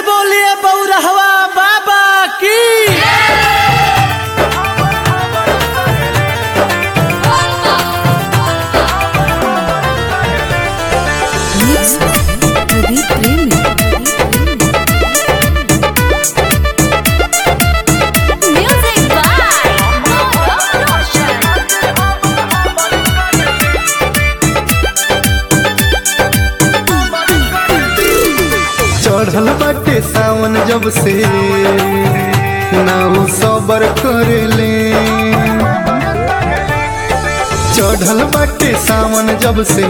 से बोलिए बौरहवा बाबा की Mix Pradeep Premi. Music by Gaurav Roshan. चढ़ल बाटे सावन जब से नाउ सबर करेले चढ़ल बाटे सावन जब से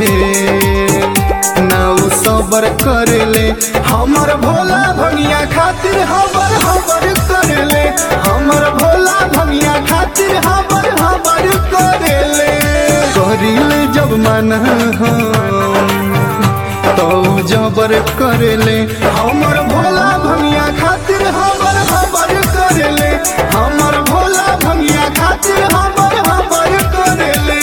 नाउ सबर करेले हमर भोला भंगिया खातिर हमर हमर करेले हमर भोला भंगिया खातिर हमर हमर करेले करिले जब मन हम तो जबर करेले हमर भोला भंगिया खातिर हमर हमर करेले हमर भोला भंगिया खातिर हमर हमर करेले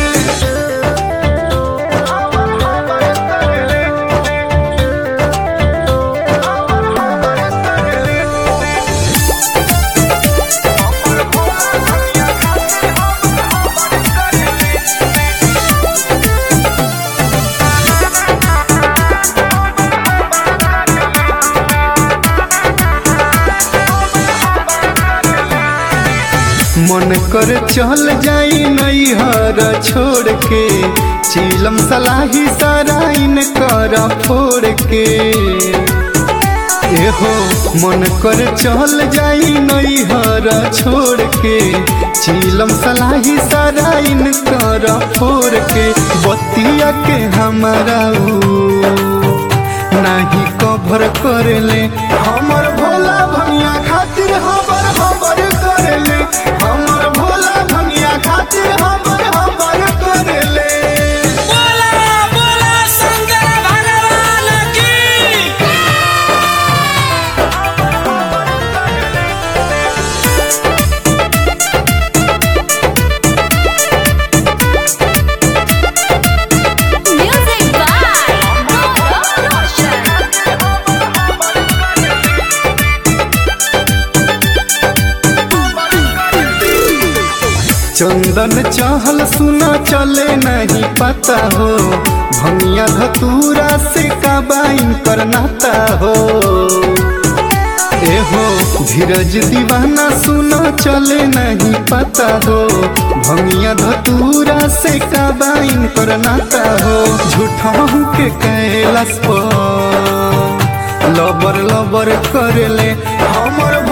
मन कर चल जाई नैहर छोड़ के चीलम सलाही सराइन कर फोड़ के एहो मन कर चल जाई नैहर छोड़ के चीलम सलाही सराइन कर फोड़ के बतिया के हमारा ऊ नाही कभर करेले हमर भोला भंगिया खातिर हमर हमर करेले हमर भोला भंगिया खातिर हमर हमर करेले बोला बोला शंकर भगवान की Music by Gaurav Roshan. चंदन चहल सुना चले नहीं पता हो भंगिया धतूरा से काबाइन कर नाता हो एहो धीरज दीवाना सुना चले नहीं पता हो भंगिया धतूरा से काबाइन कर नाता हो झूठा के कैलाश पर लबर लबर करेले हमर